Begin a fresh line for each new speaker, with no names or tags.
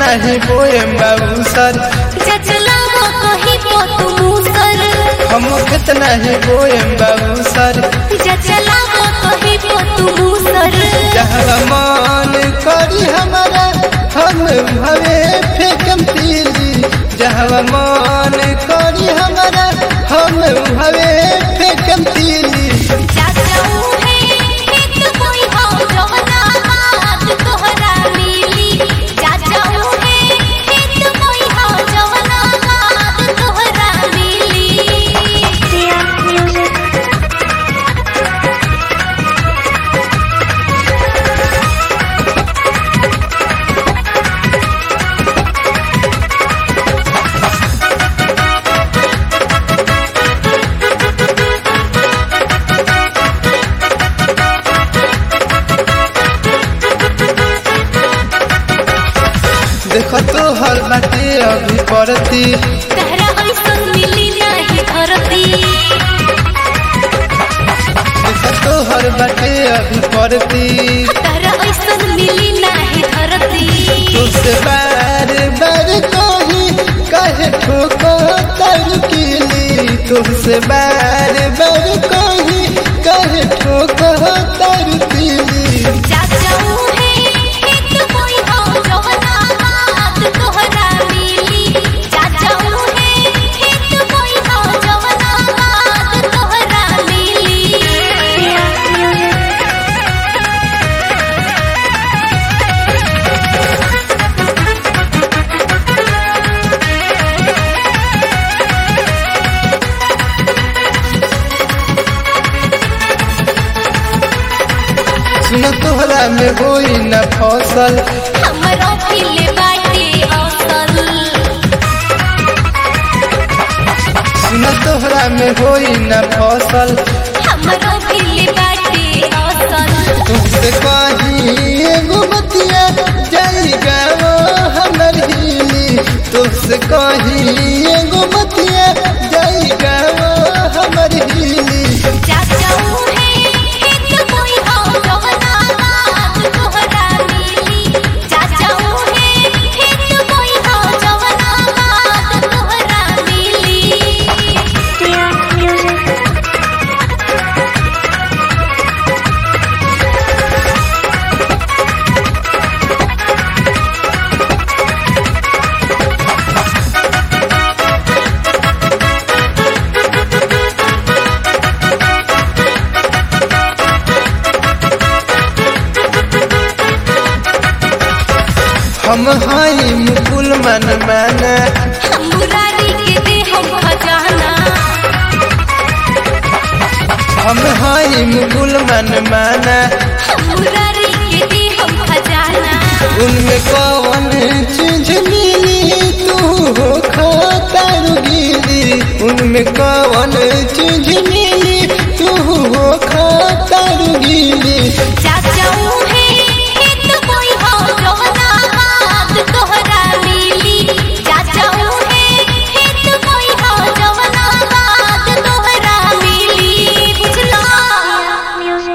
नहीं बोएम बाबू सर
चचलावा कहीं तो तू मूसर
हम खेत नहीं बोएम बाबू सर
चचलावा कहीं तो तू मूसर
जहाँ मान करी हमारा हम भवे फेंकम तीली जहाँ मान करी हमारा हम भवे फेंकम तीली
चाचाऊ है हित कोई हो जवना हाथ तोहरा मिली चाचाऊ है हित कोई हो जवना हाथ तोहरा मिली
देखो तो हर बाटे अभी पड़ती
तहरा ऐसन मिली नहीं धरती
देखो तो हर बाटे अभी पड़ती
तहरा ऐसन मिली नहीं धरती
तुझसे बार बार कही कहे ठोको तर कीली तुझसे बार बार कही कहे ठोको तर कीली
चाचाऊ है हित कोई हो जवना हाथ तोहरा मिली चाचाऊ है हित कोई हो जवना हाथ तोहरा मिली
सुन तोहरा में होई न फसल
हमरो खिले बाटे असल
सुन तोहरा में होई न फसल
हमरो खिले बाटे असल
तुझसे कही एगो बतिया जाई गाओ हमर हिली तुझसे कही एगो बतिया जाई गाओ हमर हिली
चाचाऊ है हित कोई हो जवना हाथ तोहरा मिली चाचाऊ है हित कोई हो जवना हाथ तोहरा मिली
हम हाई मुकुल मन माना
हम मुरारी के दे हम खजाना
हम हाई मुकुल मन माना
हम मुरारी के दे हम खजाना
उनमें कौन चीज मिली तू हो खातर गिरी उनमें कौन चीज मिली तू हो खातर गिरी
चाचा